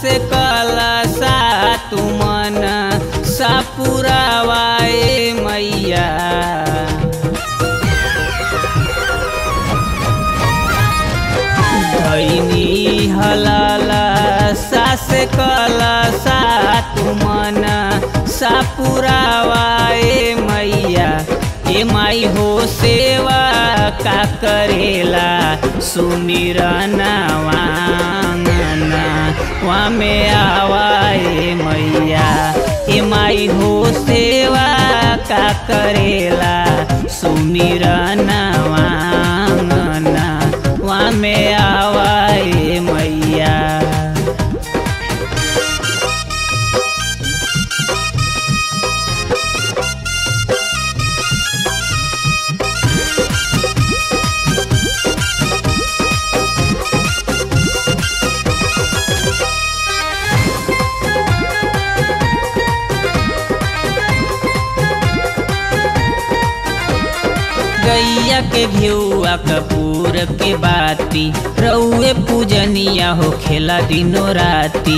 से कलसा तू मन सपुरावाए मैया धैनी हलाला सास कलसा तू मन सपुरावाए मैया ए माई हो सेवा का करेला सुमिरना वांगना वा में आवाए मैया ए माई हो सेवा का करेला सुमिरना वांगना वा में आवाए मैया गैया के घेउआ कपूर के बाती रउए पूजनिया हो खेला दिनो राती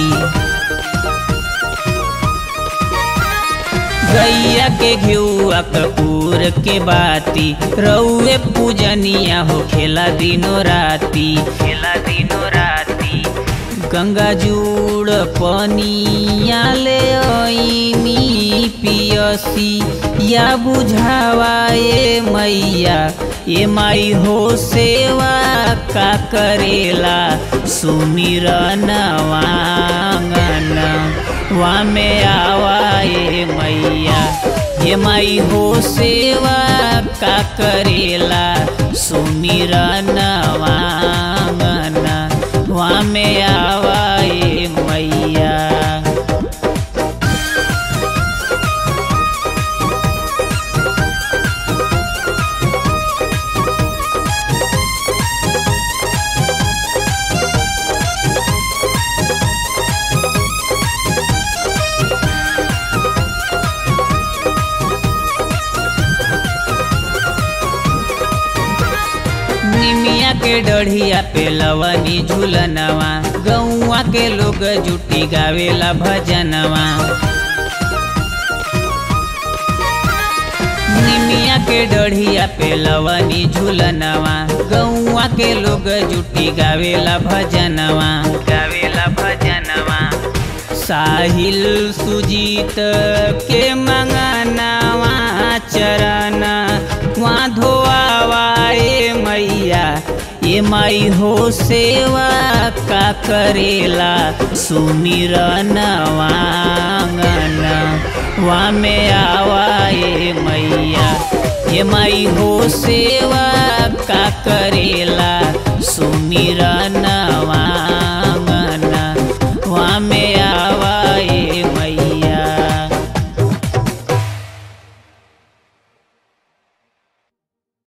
गैया के घेउआ कपूर के बाती रउए पूजनिया हो खेला दिनो राती खेला दिनो राती गंगा जुड़ पनिया ले ओइनी पियसी या बुझावाए मैया ये माई हो सेवा का करेला सुमिरन वांगन वा में आवाए मैया ये माई हो सेवा का करेला सुमिरन वांगन वा में आवाए मैया निमिया के डढ़िया पे लवनी झूलनवा गौआ के लोग जुटी गावेला भजनवा निमिया के डढ़िया पे लवनी झूलनवा गौआ के लोग जुटी गावेला भजनवा गावेला भजनवा साहिल सुजीत के मंगनवा चरण वहाँ धोआवाए मैया ये माई हो सेवा का करेला सुमिरन वांगन वा में आवाए मैया ये माई हो सेवा का करेला सुमिरन